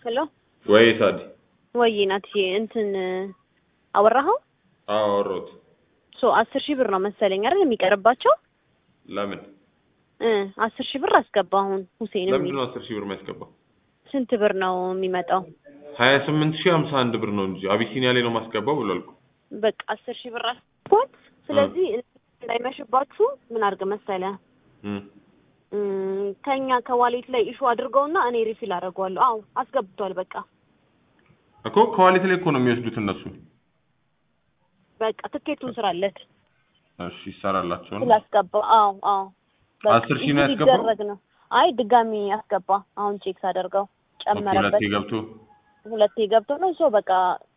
ሄሎ ወይ ሳዲ ወይ ናትዬ እንትን አወራኸው? አዎ አወራሁት። ሶ አስር ሺህ ብር ነው መሰለኝ አይደል የሚቀርባቸው? ለምን እ አስር ሺህ ብር አስገባ አሁን ሁሴን ለምንድን የሚል ነው አስር ሺህ ብር የሚያስገባው? ስንት ብር ነው የሚመጣው? ሀያ ስምንት ሺህ ሀምሳ አንድ ብር ነው እንጂ አቢሲኒያ ላይ ነው ማስገባው ብሏል እኮ። በቃ አስር ሺህ ብር አስገባት። ስለዚህ እንዳይመሽባችሁ ምን አድርግ መሰለህ እም፣ እም፣ ከኛ ከዋሌት ላይ ኢሹ አድርገውና እኔ ሪፊል አደርገዋለሁ። አዎ አስገብቷል። በቃ እኮ ከዋሌት ላይ እኮ ነው የሚወስዱት እነሱ። በቃ ትኬቱን ስራለት እሺ ይሰራላቸው ነው። ስላስገባ አዎ አዎ በቃ አስር ሺህ ነው ኢሹ ያስገባው? ሊደረግ ነው። አይ ድጋሚ ያስገባ። አሁን ቼክ ሳደርገው ኦኬ ጨመረበት። ሁለቴ ገብቶ ሁለቴ ገብቶ ነው ሶ በቃ